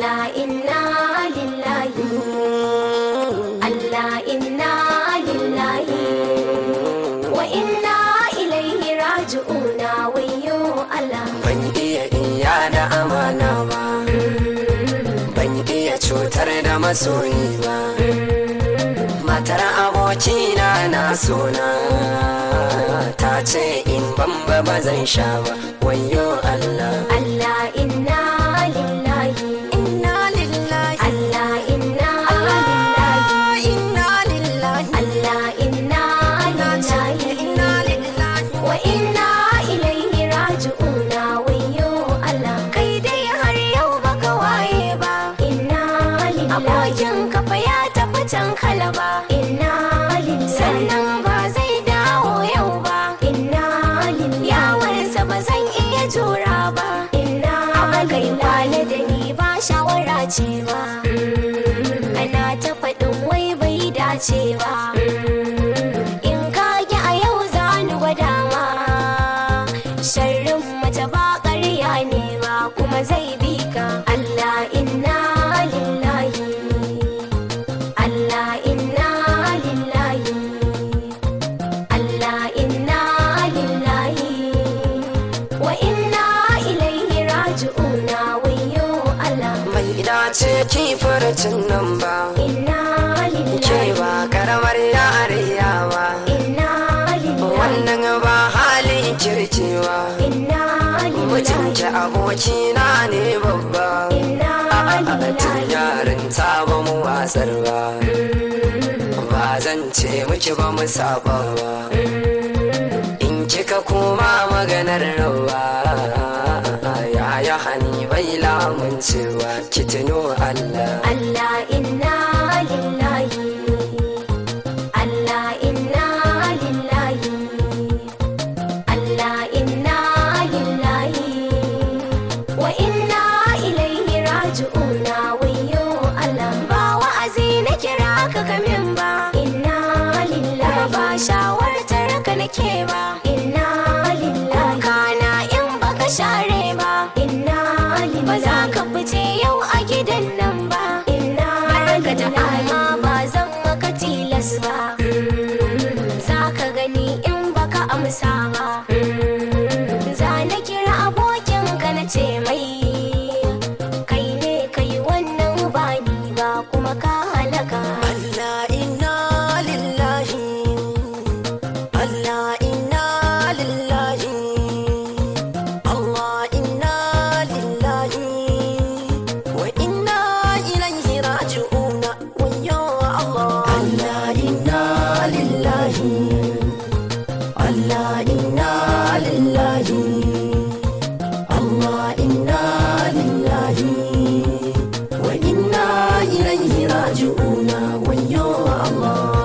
Allah inna lillahi Allah inna lillahi wa inna ilaihi raji'una wayyo Allah ban iya iya da amana ba ban iya cutar da masoyi ba matar abokina na suna ta ce in bamba ba zan sha ba wayo Allah Allah inna lillahi inna lillahi Allah inna lillahi inna lillahi Allah inna lillahi wa inna ilaihi raji'una wayyo Allah kai dai har yau baka waye ba inna lillahi abokin kafa ya tafi can kalaba inna lillahi sannan ba zai dawo yau ba inna lillahi yawansa ba zan iya jura ba inna kai kwana da ni ba shawara ce ba ana ta faɗin wai bai dace ba in ka ki a yau za ni gwada ma sharrin mace ba ƙarya ne ba kuma zai bi ka Allah inna lillahi Allah inna lillahi Allah inna lillahi wa inna ilaihi raji'una wayyo Allah bai dace ki furcin nan ba inna ke lillahi ba karamar yariya ba inna lillahi wannan ba halin kirkewa inna mutunci lillahi abokina ne babba inna tun lillahi yarin ta ba mu wasar ba ba zan ce miki ba mu saba ba in kika koma maganar rawa ya ya hani bai lamuncewa ki tuno Allah Allah inna lillahi Allah inna lillahi Allah inna lillahi wa inna ilaihi raji'una wayyo Allah ba wa'azi na kira ka kamin ba inna lillahi ba shawartar ka nake ba inna lillahi kana in baka share ba inna lillahi ba za ka fice yau a gidan nan ba inna barka da amma ba zan maka tilas ba za ka gani in baka amsa ba za na kira abokin ka na ce mai kai ne kai wannan ba ni ba kuma ka halaka Allah inna lillahi Allah inna lillahi Allah inna lillahi wa inna ilaihi raji'un wayyo Allah Allah inna lillahi Allah inna lillahi Allah inna lillahi wa inna ilaihi raji'un wayyo Allah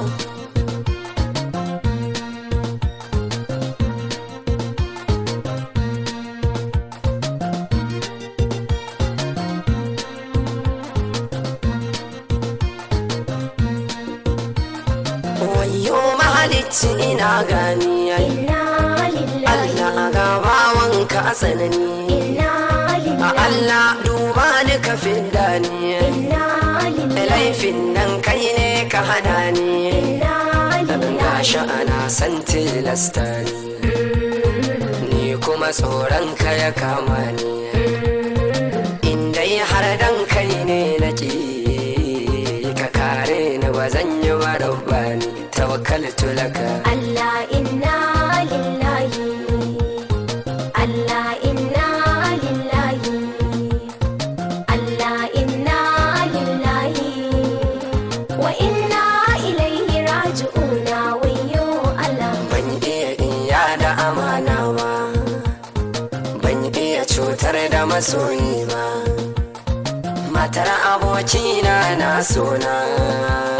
Wayo mahalicci ina gani ai inna lillahi Allah ga bawanka a tsanani inna a lillahi Allah duba ni ka fidda ni inna lillahi laifin nan kai ne ka hana ni inna lillahi gashi ana san tilasta ni ni kuma tsoron ka ya kama ni in dai har dan kai ne nake ka kare ni ba zan yi ba rabbani tawakkaltu laka Allah inna lillahi Allah inna lillahi Allah inna lillahi wa inna ilaihi raji'una wayyo Allah ban iya iya da amana ba ban iya cutar da masoyi ba matar abokina na sona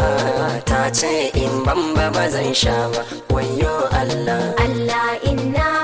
ta ce in bamba ba zan sha ba wayo Allah Allah inna